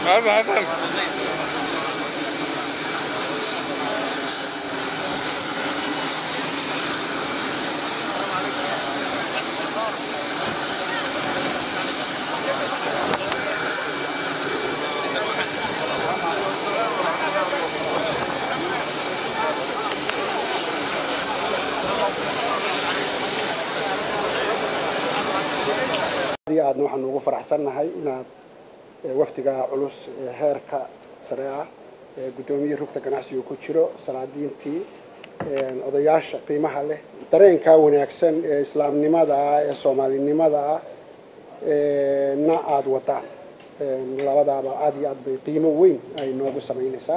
aadna waxaanu ugu faraxsannahay inaad wafdiga culus ee heerka sare ah ee guddoomiyihii rugta ganacsigu ku jiro salaadiintii odayaasha qiimaha leh dareenkaa wanaagsan ee islaamnimada ah ee soomaalinimada ah na aada wadaan labadaaba aada iyo aad bay qiimo weyn ay noogu samaynaysaa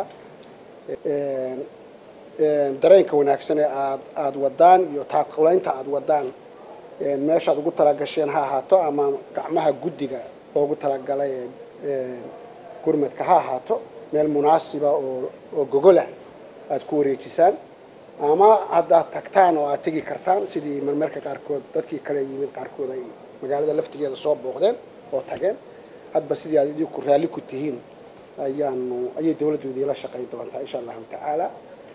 dareenka wanaagsan ee aad aada wadaan iyo taakulaynta aada wadaan meeshaad ugu talagasheen ha ahaato ama gacmaha guddiga loogu talagalay ee gurmadka ha ahaato meel munaasiba oo oo gogolah aada ku wareejisaan ama haddaad tagtaan oo aad tegi kartaan sidii marmarka qaarkood dadkii kale yimid qaarkood ay magaalada laftigeeda soo booqdeen oo tageen hadba sidii aad idinku raalli ku tihiin ayaanu ayay dawladdu idiinla shaqayn doontaa insha allahu tacaala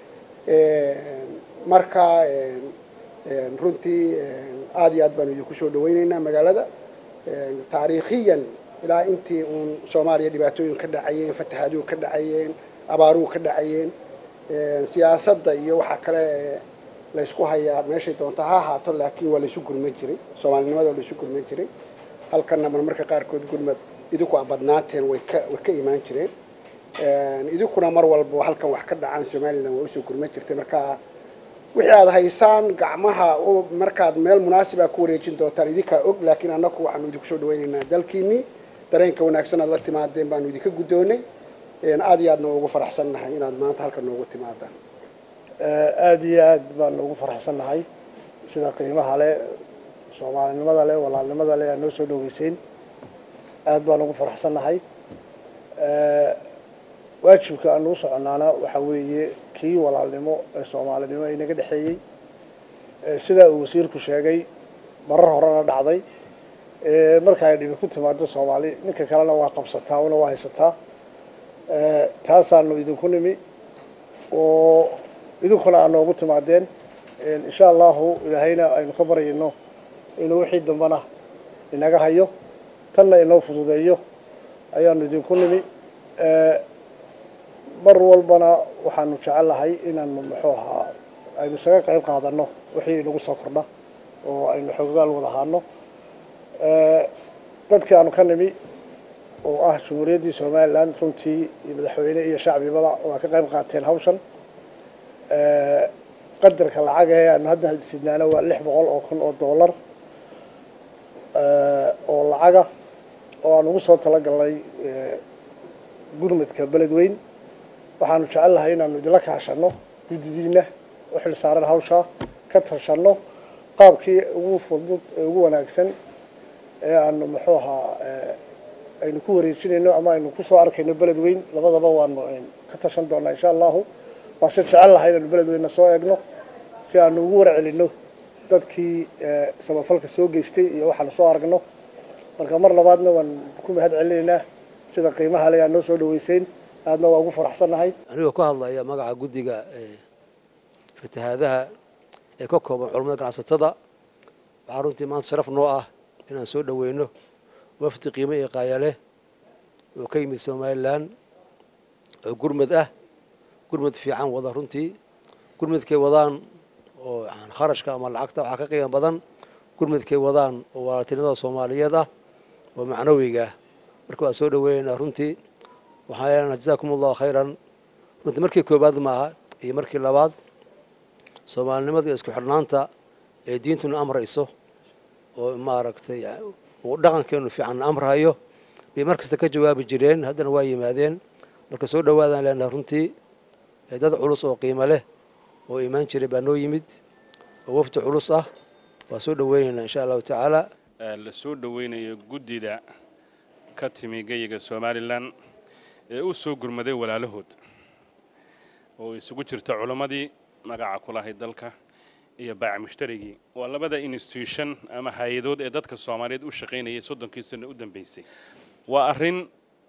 marka runtii aada iyo aad baanu idinku soo dhawaynaynaa magaalada taariikhiyan ilaa intii uun soomaaliya dhibaatooyin ka dhacayeen fatahaaduhu ka dhacayeen abaaruhu ka dhacayeen siyaasadda iyo waxaa kale laysku hayaa meeshay doonta ha ahaato laakiin waa laysu gurman jiray soomaalinimada waa laysu gurman jiray halkanna marmarka qaarkood gurmad idinku a badnaateen way ka way ka imaan jireen idinkuna mar walba halkan wax ka dhacaan somalilan waa usoo gurman jirtay marka wixii aada haysaan gacmaha markaad meel munaasiba ku wareejin doontaan idinkaa og laakiin annaku waxaanu idinku soo dhawaynaynaa dalkiinii dareenka wanaagsan aad la timaadeen baanu idinka guddoonay aada iyo aadna ugu faraxsannahay inaad maanta halkan noogu timaadaan aada iyo aad baanu ugu faraxsannahay sida qiimaha leh soomaalinimada leh walaalnimada leh aad noo soo dhaweyseyn aada baanu ugu faraxsannahay waajibka aanu u soconnaana waxaa weeye kii walaalnimo ee soomaalinimo inaga dhexeeyey sidaa uu wasiirku sheegay marar horena dhacday marka ay dhibi ku timaado soomaali ninka kalena waa qabsataa una waa haysataa taasaanu idinku nimi oo idinkuna aad noogu timaadeen insha allahu ilaahayna aynu ka baryayno inuu wixii dambana inaga hayo tanna inoo fududeeyo ayaanu idinku nimi mar walbana waxaanu jecellahay inaanu muxuu ahaa aynu isaga qayb qaadano wixii inagu soo kordha oo aynu xoogaal wada ahaano dadkii aanu ka nimi oo ah jumhuuriyaddii somalilan runtii iyo madaxweyne iyo shacbibaba waa ka qayb qaateen hawshan qadarka lacaga ee aanu hadda sidnaana waa lix boqol oo kun oo dollar oo lacaga oo aan ugu soo talagalnay gurmadka beledweyn waxaanu jecelnahay inaanu idinla kaashano guddidiina u xil saaran hawshaa ka tashanno qaabkii ugu fudud ee ugu wanaagsan ee aanu muxuu ahaa aynu ku wareejinayno ama aynu kusoo arkayno beled weyn labadaba waanu ka tashan doonaa insha allahu waase jecelnahay inaanu beled weynna soo eegno si aanu ugu warcelino dadkii samafalka soo geystay iyo waxaanu soo aragno marka mar labaadna waan ku mahad celinaynaa sida qiimaha le aad noo soo dhaweyseyn aadna waa ugu faraxsannahay anigoo ka hadlaya magaca guddiga fatahaadaha ee ka kooban culamada ganacsatada waxaa runtii maanta sharaf noo ah inaan soo dhaweyno wafdi qiimo iyo qaayaleh oo ka yimid somalilan oo gurmad ah gurmad fiican wada runtii gurmadkay wadaan oo kharashka ama lacagta waxaa ka qiimo badan gurmadkay wadaan oo walaaltinimada soomaaliyeed ah oo macnawiga ah marka waa soo dhaweynaynaa runtii waxaan leenaha jazaakum allahu khayran runtii markii koobaad maaha iyo markii labaad soomaalinimada iyo isku xidhnaanta ee diintuna amrayso oo maaragtay uu dhaqankeenu fiican amrahayo bay mar kasta ka jawaabi jireen haddana waa yimaadeen marka soo dhawaadaan leenaha runtii dad culus oo qiimo leh oo imaan jiray baa noo yimid oo wafdi culus ah waa soo dhaweynaynaa insha allahu tacaala la soo dhaweynayo guddida ka timi geyiga somalilan ee u soo gurmaday walaalahood oo isugu jirta culammadii magaca ku lahayd dalka iyo baac mushtarigii waa labada institution ama hay-adood ee dadka soomaaliyeed u shaqaynayay soddonkii sano u dambeysay waa arrin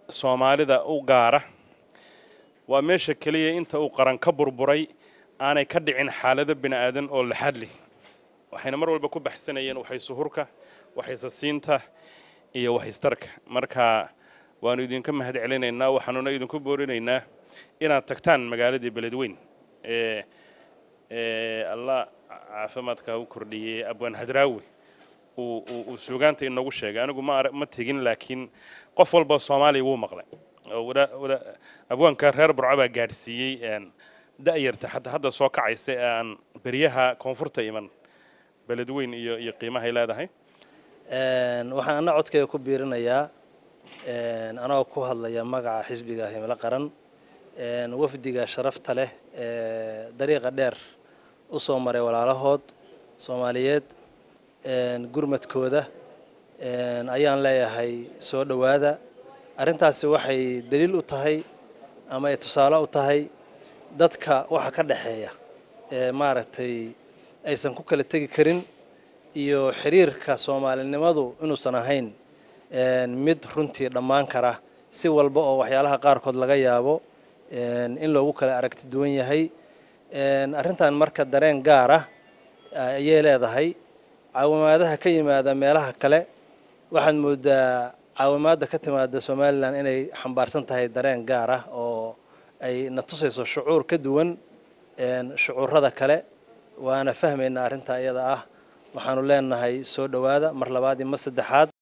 soomaalida u gaara waa meesha keliya inta uu qaran ka burburay aanay ka dhicin xaalado bini aadan oo laxadli waxayna mar walba ku baxsanayeen waxaysuhurka waxaysasiinta iyo waxaystarka marka waanu idinka mahad celinaynaa waxaanuna idinku boorinaynaa inaad tagtaan magaaladii beledweyn ee ee allah caafimaadka u kordhiyey abwaan hadraawi uu suugaanta inoogu sheegay anigu ma ma tegin laakiin qof walba soomaaliya wuu maqlay abwaanka reer burco baa gaadhsiiyey da'yarta xataa hadda soo kacaysa ee aan beryaha koonfurta iman beledweyn iyo iyo qiimahay leedahay waxaan ana codkayga ku biirinayaa anagoo ku hadlaya magaca xisbiga himilo qaran wafdiga sharafta leh ee dariiqa dheer u soo maray walaalahood soomaaliyeed gurmadkooda ayaan leeyahay soo dhowaada arrintaasi waxay daliil u tahay ama ay tusaale u tahay dadka waxa ka dhexeeya ee maaragtay aysan ku kala tegi karin iyo xiriirka soomaalinimadu inuusan ahayn mid runtii dhammaan kara si walba oo waxyaalaha qaarkood laga yaabo in loogu kala aragti duwan yahay arrintan marka dareen gaar ah ayay leedahay caawimaadaha ka yimaada meelaha kale waxaad moodaa caawimaadda ka timaada somalilan inay xambaarsan tahay dareen gaar ah oo ay na tusayso shucuur ka duwan shucuurada kale waana fahmaynaa arrintaa iyada ah waxaanu leenahay soo dhowaada mar labaad iyo mar saddexaad